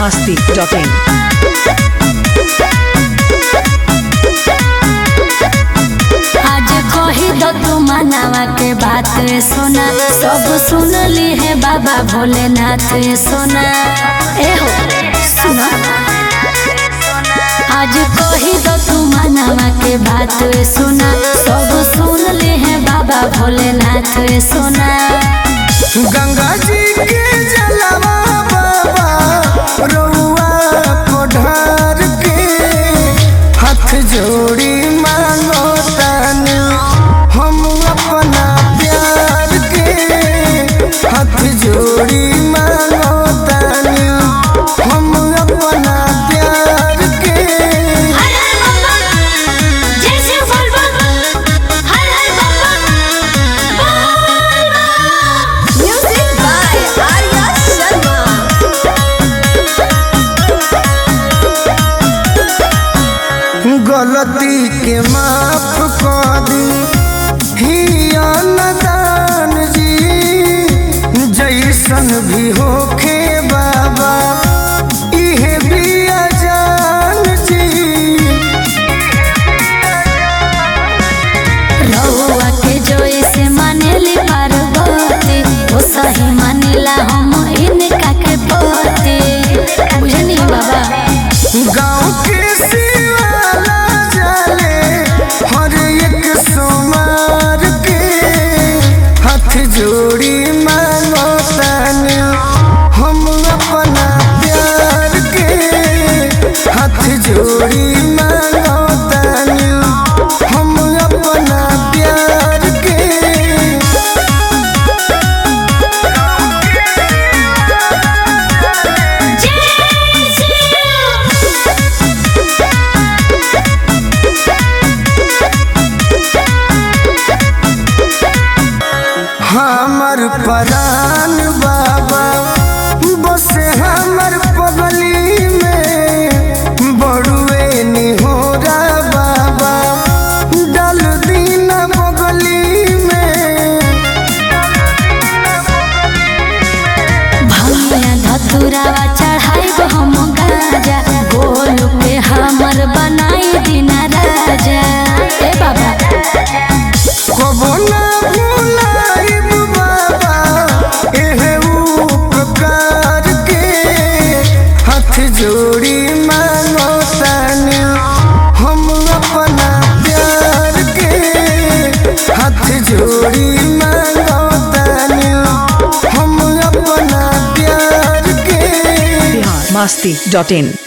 masti.in. आज कही दो तू मनावा के बात रे सोना सब सुन ली है बाबा भोलेनाथ रे सोना ए हो सुना आज कही दो तू मनावा के बात रे सोना सब सुन ली है बाबा भोलेनाथ रे सोना गंगा जी के जलवा बाबा रउआ को ढार के हाथ जोड़ी मांगो तानी हम अपना प्यार के हाथ जोड़ी मांगो तानी हम अपना प्यार के Music by Arya Sharma. गलती के माफ कर दी हिया नदान जी जैसन भी होखे बाबा इहे भी अजान जी रहुआ के जोइसे मानेली पार्वती वो सही मानेला हम इनका के पति बुझनी बाबा गाँव के सिवाला जाले हर एक सोमार के हाथ जोड़ी मांगो तानी हम अपना प्यार के हाथ जोड़ी मांगो तानी हम अपना प्यार के हमर परान बाबा बस हमर पगली में बड़ुए निहोरा बाबा डल दिन बगली में भमिया धतुरावा चढ़ाई हम गाजा गोल पे हमर बनाई दिना राजा ए बाबा कबो ना भुलाइब बाबा एहे उपकार के हाथ जोड़ी मांगो तानी हम अपना प्यार के हाथ जोड़ी मांगो तानी हम अपना प्यार के Bihar masti.in.